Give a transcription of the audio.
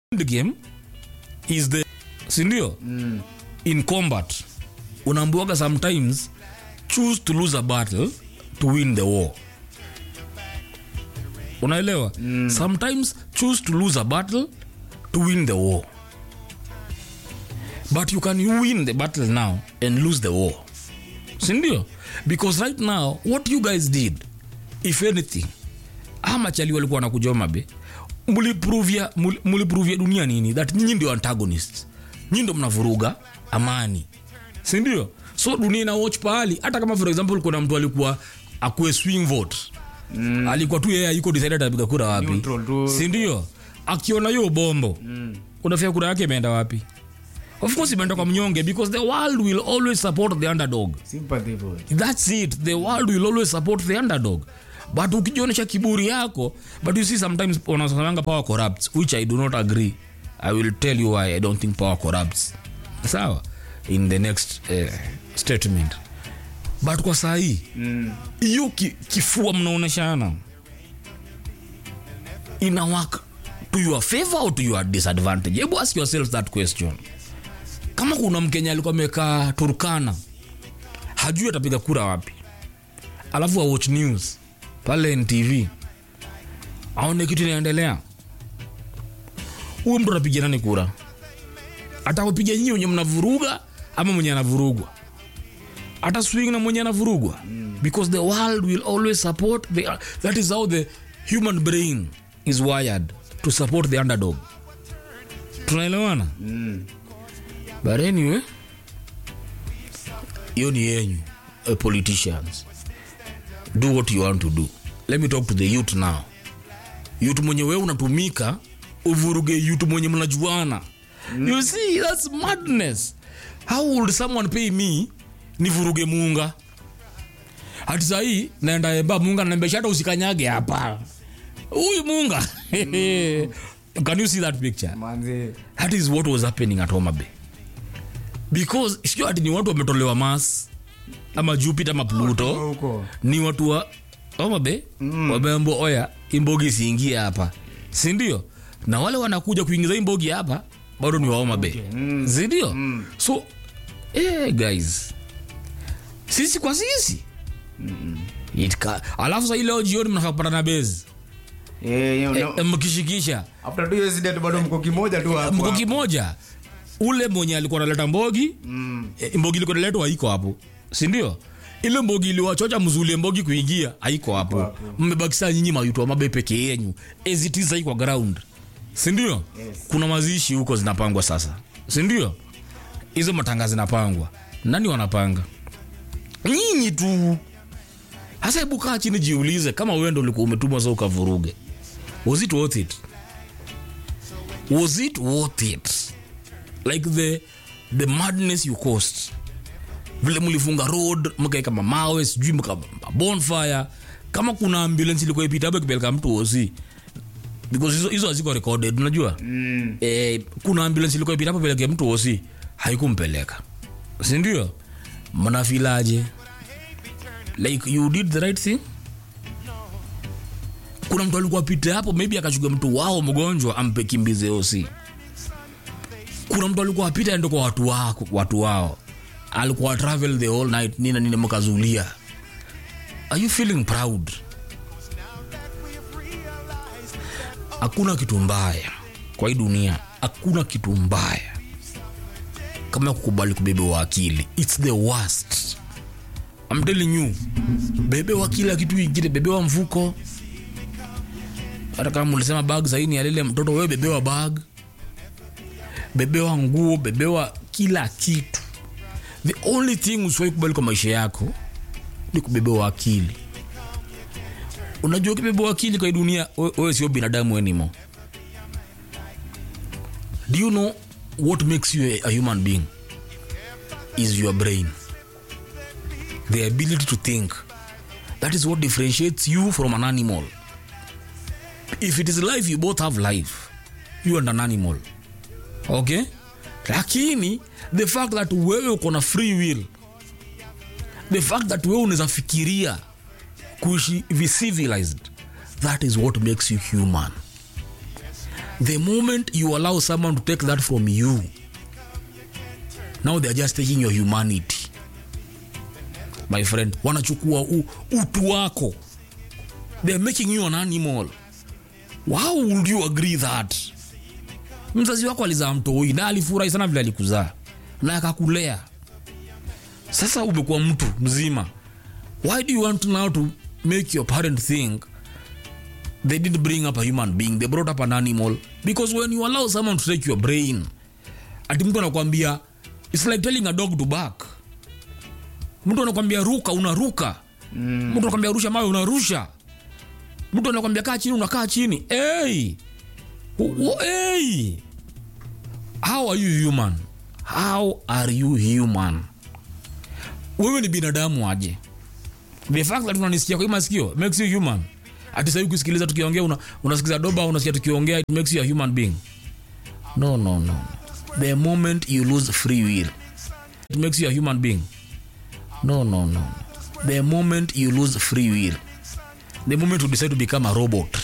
the game is the sindio mm. in combat unaambiwaga sometimes choose to lose a battle to win the war unaelewa mm. sometimes choose to lose a battle to win the war but you can win the battle now and lose the war sindio because right now what you guys did if anything amachali walikuwa wanakujoma be muliprovia mul- muliprovia dunia nini that nyinyi ndio antagonists nyinyi ndio mnavuruga amani sindio so dunia ina watch pahali hata kama for example kuna mtu alikuwa akue swing vote mm. alikuwa tu yeye ayuko decided atapiga kura wapi Neutral tu. sindio akiona hiyo bombo mm. unafia kura yake imeenda wapi of course imeenda kwa mnyonge because the world will always support the underdog sympathy vote thats it the world will always support the underdog but ukijionyesha kiburi yako but you see sometimes wanasemanga power corrupts which i do not agree i will tell you why i don't think power corrupts sawa in the next uh, statement but kwa sahii hiyo mm. ki, kifua mnaoneshana ina work to your favor or to your disadvantage hebu ask yourself that question kama kuna mkenya alikuwa amekaa turkana hajui atapiga kura wapi alafu awatch news pale ntv aone kitu inaendelea huyu mtu anapiga nani kura atakupiga nyinyi wenye mnavuruga ama mwenye anavurugwa ata swing na mwenye anavurugwa because the world will always support the, that is how the human brain is wired to support the underdog tunaelewana mm. but anyway hiyo ni yenyu uh, politicians do what you want to do let me talk to the youth now youth mwenye wewe unatumika uvuruge youth mwenye mnajuana mm. you see that's madness how would someone pay me nivuruge muunga hati sahii naenda emba muunga naambia hata usikanyage hapa huyu muunga can you see that picture manzi that is what was happening at Homa Bay because sio ati ni watu wametolewa Mars ama Jupiter ama Pluto huko ni watu wa Homa Bay mm. wameambiwa oya imbogi isiingie hapa si ndio na wale wanakuja kuingiza imbogi hapa bado ni wa Homa Bay Mm. si ndio so eh, guys sisi kwa sisi It ca- alafu sa leo jioni mnakapata na bezi eh you know eh, mkishikisha after two years dead bado mko kimoja tu hapo mko kimoja ule mwenye alikuwa analeta mbogi mm. e, mbogi ilikuwa inaletwa haiko hapo sindio ile mbogi iliwachocha mzulie mbogi kuingia haiko hapo hapo. mmebakisa nyinyi mayutu wa mabe peke yenyu ezitisa kwa ground sindio Yes. kuna mazishi huko zinapangwa sasa sindio hizo matanga zinapangwa nani wanapanga nyinyi tu hasa hebu kaa chini jiulize kama wewe ndo ulikuwa umetumwa sa ukavuruge was it worth it was it worth it like the the madness you caused vile mlifunga road mkaeka mamawe sijui mka bonfire kama kuna ambulance ilikuwa ipita hapo ikipeleka mtu osi because hizo hizo haziko recorded unajua Mm. eh, kuna ambulance ilikuwa ipita hapo peleke mtu osi haikumpeleka sindio mnafilaje like you did the right thing kuna mtu alikuwa pita hapo maybe akachuga mtu wao mgonjwa ampe kimbize osi kuna mtu alikuwa apita ende kwa watu wako watu wao alikuwa travel the whole night nina nini mkazulia are you feeling proud hakuna kitu mbaya kwa hii dunia hakuna kitu mbaya kama kukubali kubebewa akili its the worst I'm telling you bebewa kila kitu ingine bebewa mfuko hata kama ulisema bag saini alile mtoto wewe bebewa bag bebewa nguo bebewa kila kitu the only thing usiwai kubali kwa maisha yako ni kubebewa akili unajua ukibebewa akili kwa hii dunia we- wewe sio binadamu anymore do you know what makes you a, a human being is your brain the ability to think that is what differentiates you from an animal if it is life you both have life you and an animal okay lakini the fact that wewe uko na free will the fact that wewe unaweza fikiria kuishi vi civilized that is what makes you human the moment you allow someone to take that from you now they are just taking your humanity my friend wanachukua u, utu wako they are making you an animal how would you agree that mzazi wako alizaa mtoi na alifurahi sana vile alikuzaa na akakulea sasa umekuwa mtu mzima why do you want now to make your parent think they didn't bring up a human being they brought up an animal because when you allow someone to take your brain ati mtu anakwambia its like telling a dog to back mtu anakwambia ruka unaruka mm. mtu anakwambia rusha mawe unarusha mtu anakwambia kaa chini unakaa chini hey! Hey! how are you human how are you human wewe ni binadamu aje the fact that unanisikia kwa hii masikio makes you human ati sahii kusikiliza tukiongea una, unasikiza doba unasikia tukiongea it makes you a human being no no no the moment you lose free will it makes you a human being no no no the moment you lose free will the moment you decide to become a robot